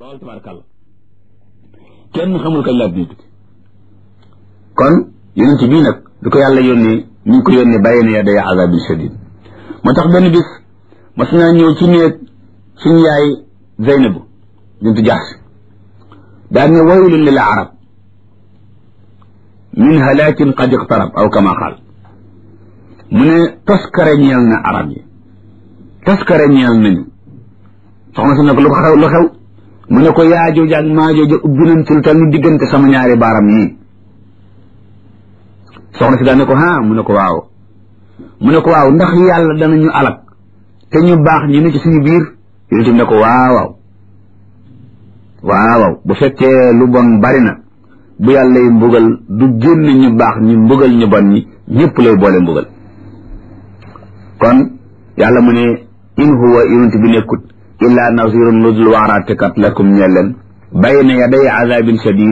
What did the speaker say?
loolu tabarakàlla kenn xamul kañ laa dina tukki kon yonent bii nag du ko yàlla yónnee ñu ngi ko yónnee bàyyi na yaday azabin shadid moo tax benn bis mas naa ñëw ci néeg suñu yaay Zeynabu bintu Jahsh daal ne waylun lil arab min halaakin qad iqtarab aw kama qaal mu ne toskare ñeel na arab yi toskare ñeel nañu soxna si ne ko lu xew lu xew mu ne ko yaajooja ak maajooja ubbi nañ ci lu tal ni diggante sama ñaari baaram yii soxna si daal ne ko ah mu ne ko waaw mu ne ko waaw ndax yàlla danañu alak te ñu baax ñu ne ci suñu biir yonent bi ne ko waaw waaw waaw bu fekkee lu bon bari na bu yàlla yi mbugal du génn ñu baax ñu mbugal ñu bon ñi ñëpp lay boole mbugal kon yàlla mu ne in huwa yonent bi nekkut illa nazirun lu dul waaraatekat lakum ñeel leen bayna yaday azabin shadid